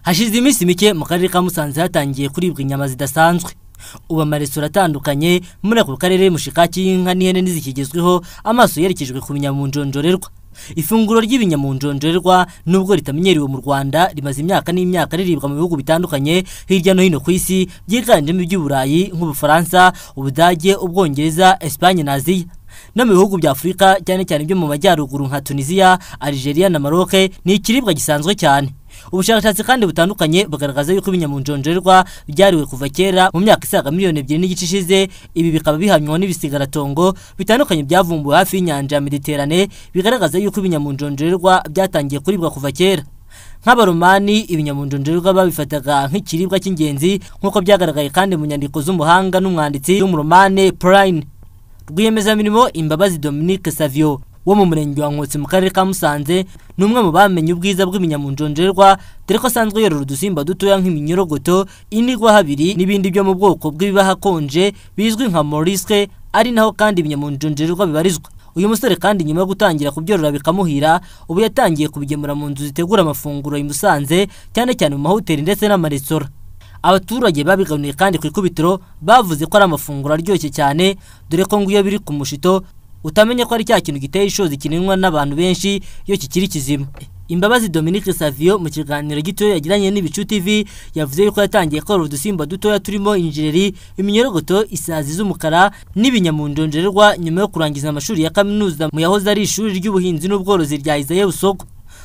hashize iminsi mike mu karere ka musanze hatangiye kuribwa inyama zidasanzwe ubu amaresitora atandukanye muri ako karere mushikaki y'inka n'ihene n'izikigezweho amaso yerekejwe ku binyamunjonjorerwa ifunguro ry'ibinyamunjonjorerwa nubwo ritamenyerewe mu rwanda rimaze imyaka n'imyaka riribwa mu bihugu bitandukanye hirya no hino ku isi byiganjemo iby'uburayi nk'ubufaransa ubudage ubwongereza esipanye na aziya no mu bihugu bya afurika cyane cyane byo mu majyaruguru nka tunisiya algeria na maroc ni ikiribwa gisanzwe cyane ubushakashatsi kandi butandukanye bugaragaza yuko ibinyamunjonjorerwa byariwe kuva kera mu myaka isaga miliyoni ebyiri n'igice ishize ibi bikaba bihamywa n'ibisigaratongo bitandukanye byavumbuwe hafi y'inyanja ya mediterane bigaragaza yuko ibinyamunjonjorerwa byatangiye kuribwa kuva kera nk'abaromani ibinyamunjonjorerwa babifataga nk'ikiribwa cy'ingenzi nk'uko byagaragaye kandi mu nyandiko z'umuhanga n'umwanditsi w'umuromane purayini rwiyemezamirimo imbabazi dominique savio wo mu murenge wa nkotsi mu karere ka musanze ni umwe mu bamenye ubwiza bw'ibinyamunjonjerwa dore ko asanzwe yorora udusimba dutoya nk'iminyorogoto inigwa habiri n'ibindi byo mu bwoko bw'ibiba hakonje bizwi nka morisque ari naho kandi ibinyamunjonjerwa bibarizwa uyu musore kandi nyuma yo gutangira kubyorora bikamuhira ubu yatangiye kubigemura mu nzu zitegura amafunguro i musanze cyane cyane mu mahoteli ndetse n'amaresitora abaturage babiganuriye kandi ku ikubitiro bavuze ko ari amafunguro aryoshye cyane dore ko ngo iyo biri ku mushito utamenye ko ari cya kintu giteye ishozi kinenwa n'abantu benshi iyo kikiri kizima imbabazi Dominique Savio mu kiganiro gito yagiranye n'ibicu TV yavuze yuko yatangiye korora udusimba dutoya turimo injeri iminyorogoto isazi z'umukara n'ibinyamunjonjerwa nyuma yo kurangiza amashuri ya kaminuza mu yahoze ari ishuri ry'ubuhinzi n'ubworozi rya Isaye Busogo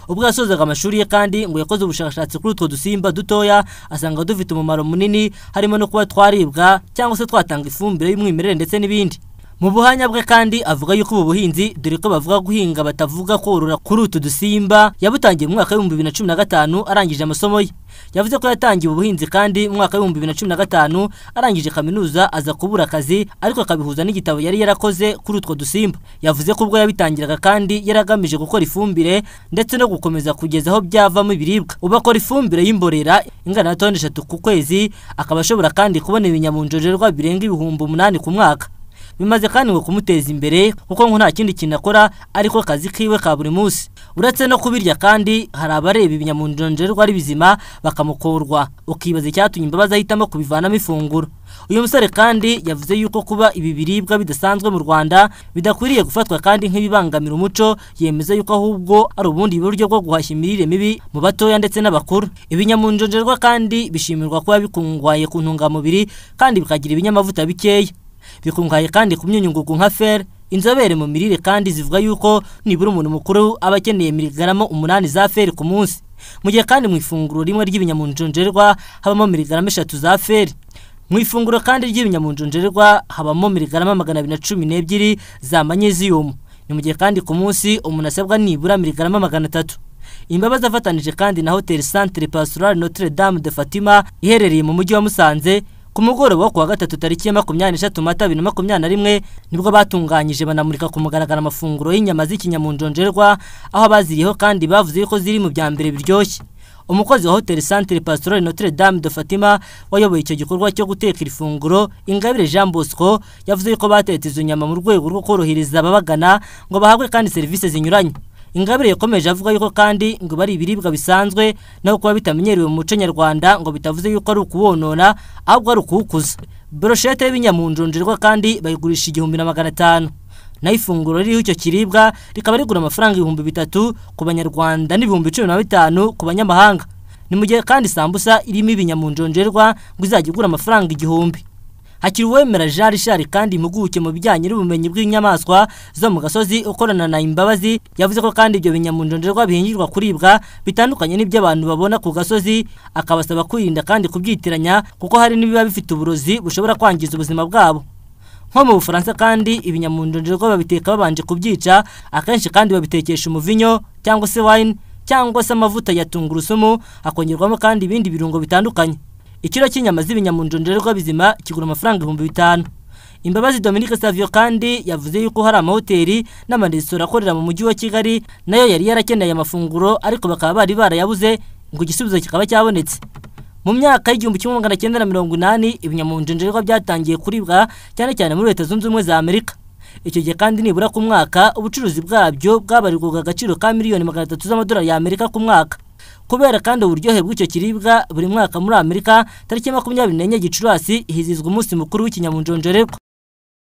ubwo yasozaga amashuri ye kandi ngo yakoze ubushakashatsi kuri utwo dusimba dutoya asanga dufite umumaro munini harimo no kuba twaribwa cyangwa se twatanga ifumbire y'umwimerere ndetse n'ibindi mu buhanya bwe kandi avuga yuko ubu buhinzi dore ko bavuga guhinga batavuga korora kuri utu dusimba yabutangiye mu mwaka w'ibihumbi bibiri na cumi na gatanu arangije amasomo ye yavuze ko yatangiye ubuhinzi kandi mu mwaka w'ibihumbi bibiri na cumi na gatanu arangije kaminuza aza kubura akazi ariko akabihuza n'igitabo yari yarakoze kuri utwo dusimba yavuze ko ubwo yabitangiraga kandi yari agamije gukora ifumbire ndetse no gukomeza kugeza aho byavamo ibiribwa ubu akora ifumbire y'imborera ingana na toni eshatu ku kwezi akaba ashobora kandi kubona ibinyamunjorerwa birenga ibihumbi umunani ku mwaka bimaze kandi ngo kumuteza imbere kuko ngo nta kindi kintu akora ariko akazi kiwe ka buri munsi uretse no kubirya kandi hari abareba ibinyamunjonjerwa ari bizima bakamukorwa ukibaza icyatumye imbabazi ahitamo kubivanamo ifunguro uyu musore kandi yavuze yuko kuba ibi biribwa bidasanzwe mu rwanda bidakwiriye gufatwa kandi nk'ibibangamira umuco yemeza yuko ahubwo ari ubundi buryo bwo guhashya imirire mibi mu batoya ndetse n'abakuru ibinyamunjonjerwa kandi bishimirwa kuba bikungahaye ku ntungamubiri kandi bikagira ibinyamavuta bikeya bikungahaye kandi ku myunyungugu nka fer inzobere mu mirire kandi zivuga yuko nibura umuntu mukuru aba akeneye miligaramo umunani za fer ku munsi mu gihe kandi mu ifunguro rimwe ry'ibinyamunjonjerwa habamo miligarama eshatu za fer mu ifunguro kandi ry'ibinyamunjonjerwa habamo miligarama magana abiri na cumi n'ebyiri za manyeziyumu ni mu gihe kandi ku munsi umuntu asabwa nibura miligarama magana atatu imbabazi afatanije kandi na hoteli centre pastorale notre dame de fatima iherereye mu mujyi wa musanze ku mugoroba wo kuwa gatatu tariki ya makumyabiri n'eshatu mata bibiri na makumyabiri na rimwe nibwo batunganyije banamurika ku mugaragaro amafunguro y'inyama z'ikinyamunjonjerwa aho abaziriyeho kandi bavuze ko ziri mu bya mbere biryoshye umukozi wa hoteli centre pastorale notre dame de fatima wayoboye icyo gikorwa cyo guteka iri funguro ingabire jean bosco yavuze ko batetse izo nyama mu rwego rwo korohereza ababagana ngo bahabwe kandi serivisi zinyuranye ingabire yakomeje avuga yuko kandi ngo bari ibiribwa bisanzwe naho kuba bitamenyerewe mu muco nyarwanda ngo bitavuze yuko ari ukuwonona ahubwo ari ukuwukuza broshete y'ibinyamunjonjerwa kandi bayigurisha igihumbi na magana atanu naho ifunguro ririho icyo kiribwa rikaba rigura amafaranga ibihumbi bitatu ku banyarwanda n'ibihumbi cumi na bitanu ku banyamahanga ni mu gihe kandi sambusa irimo ibinyamunjonjerwa ngo izajya igura amafaranga igihumbi hakiri uwemera jean richard kandi impuguke mu bijyanye n'ubumenyi bw'inyamaswa zo mu gasozi ukorana na imbabazi yavuze ko kandi ibyo binyamunjonjerwa bihingirwa kuribwa bitandukanye n'ibyo abantu babona ku gasozi akabasaba kwirinda kandi kubyitiranya kuko hari n'ibiba bifite uburozi bushobora kwangiza ubuzima bwabo nko mu bufaransa kandi ibinyamunjonjerwa babiteka babanje kubyica akenshi kandi babitekesha umuvinyo cyangwa se wayini cyangwa se amavuta ya tungurusumu hakongerwamo kandi ibindi birungo bitandukanye ikiro cy'inyama z'ibinyamunjonjerwa bizima kigura amafaranga ibihumbi bitanu imbabazi Dominique Savio kandi yavuze yuko hari amahoteli n'amaresitora akorera mu mujyi wa Kigali nayo yari yarakeneye amafunguro ariko bakaba bari barayabuze ngo igisubizo kikaba cyabonetse mu myaka y'igihumbi kimwe magana cyenda na mirongo inani ibinyamunjonjerwa byatangiye kuribwa cyane cyane muri leta zunze ubumwe za Amerika icyo gihe kandi nibura ku mwaka ubucuruzi bwabyo bwabarirwaga agaciro ka miliyoni magana atatu z'amadolari y'Amerika ku mwaka kubera kandi uburyohe bw'icyo kiribwa buri mwaka muri amerika tariki makumyabiri n'enye gicurasi hizizwa umunsi mukuru w'ikinyamunjonjorerwa